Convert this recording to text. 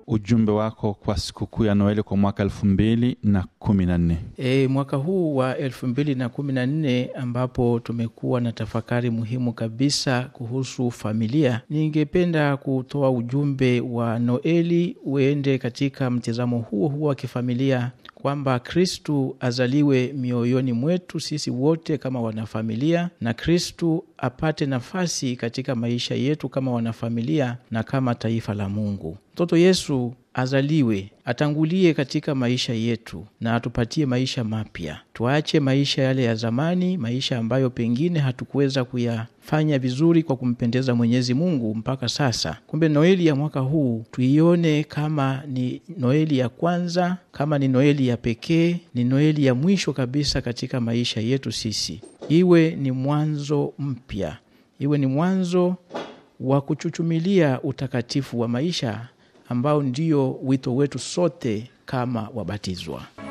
ujumbe wako kwa sikukuu ya Noeli kwa mwaka elfu mbili na kumi na nne? E, mwaka huu wa elfu mbili na kumi na nne ambapo tumekuwa na tafakari muhimu kabisa kuhusu familia, ningependa kutoa ujumbe wa Noeli uende katika mtizamo huo huo wa kifamilia kwamba Kristu azaliwe mioyoni mwetu sisi wote kama wanafamilia, na Kristu apate nafasi katika maisha yetu kama wanafamilia na kama taifa la Mungu. Mtoto Yesu azaliwe, atangulie katika maisha yetu na atupatie maisha mapya. Tuache maisha yale ya zamani, maisha ambayo pengine hatukuweza kuyafanya vizuri kwa kumpendeza Mwenyezi Mungu mpaka sasa. Kumbe Noeli ya mwaka huu tuione kama ni Noeli ya kwanza, kama ni Noeli ya pekee, ni Noeli ya mwisho kabisa katika maisha yetu sisi, iwe ni mwanzo mpya, iwe ni mwanzo wa kuchuchumilia utakatifu wa maisha ambao ndio wito wetu sote kama wabatizwa.